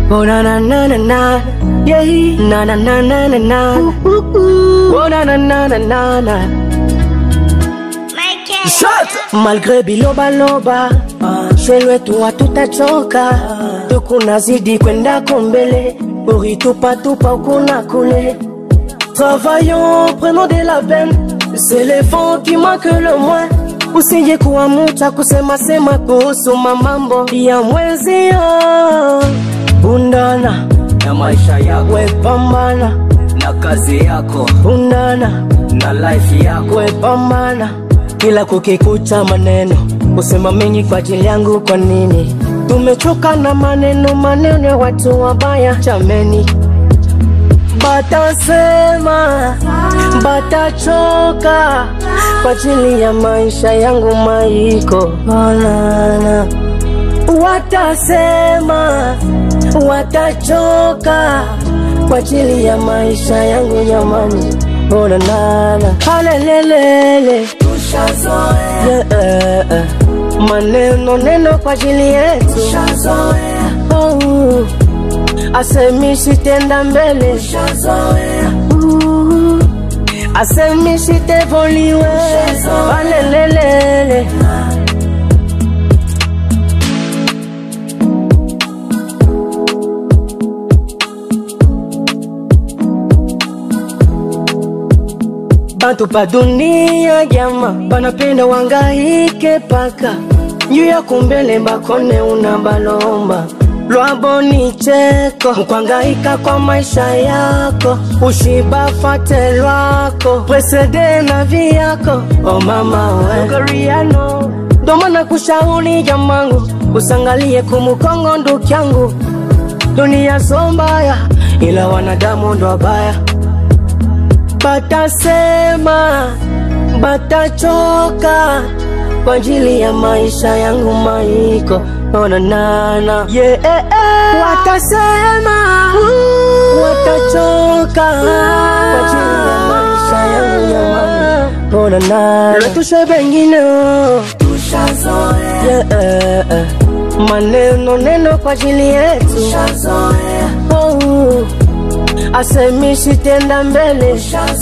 Oh na na na na na, yeah, na na na na na na, oh na na na na na na. Malgré biloba loba, shweli wetu hatutachoka, tukunazidi kwenda kombele, uritupa tupa ukuna kule. Travaillons, prenons de la peine, c'est l'effort qui manque le moins. Usije kuamucha kusema sema kuhusu mamambo ya mwezio. Undana na maisha yako we pambana, na kazi yako undana na life yako we pambana, kila kukikucha maneno kusema mengi kwa ajili yangu. Kwa nini tumechoka na maneno maneno ya watu wabaya? Chameni, batasema batachoka kwa ajili ya maisha yangu maiko manana, watasema watachoka kwa ajili ya maisha yangu jamani, ona nana halelelele Yeah, eh, eh. maneno neno kwa ajili yetu oh, asemishi tenda mbele Uh, asemishi tevoliwe alelelele Bantu pa dunia jama banapenda wangaike paka juu ya kumbele bakone una balomba lwabo ni cheko mkwangaika kwa maisha yako ushiba fate lwako presede na viyako o mama we Goriano ndo maana kushauri jamangu usangalie kumukongo ndukyangu dunia so mbaya ila wanadamu ndo wabaya batasema batachoka kwa ajili ya maisha yangu maiko onanana yeah, eh, eh. watasema watachoka kwa ajili ya maisha yangu jamani onanana letushe bengine yeah, eh, eh. maneno neno kwa ajili yetu oh, asemishi tenda mbele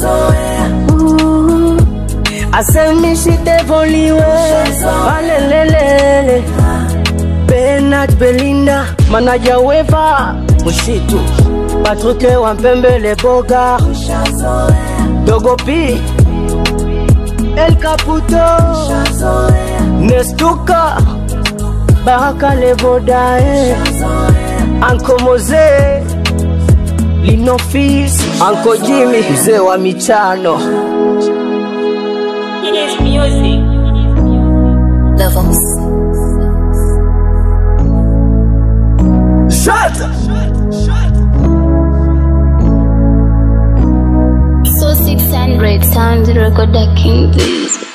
Uh, asemishi tevoliwe alelelele Bernard Belinda manaja weva Mushitu Patruke wa Mpembele Boga Dogo P El Caputo Nestuka Baraka Lebodae Anko Moze Linofis Anko Jimmy mzee wa michano It is music. The Voice. So 600 sound recorder king please.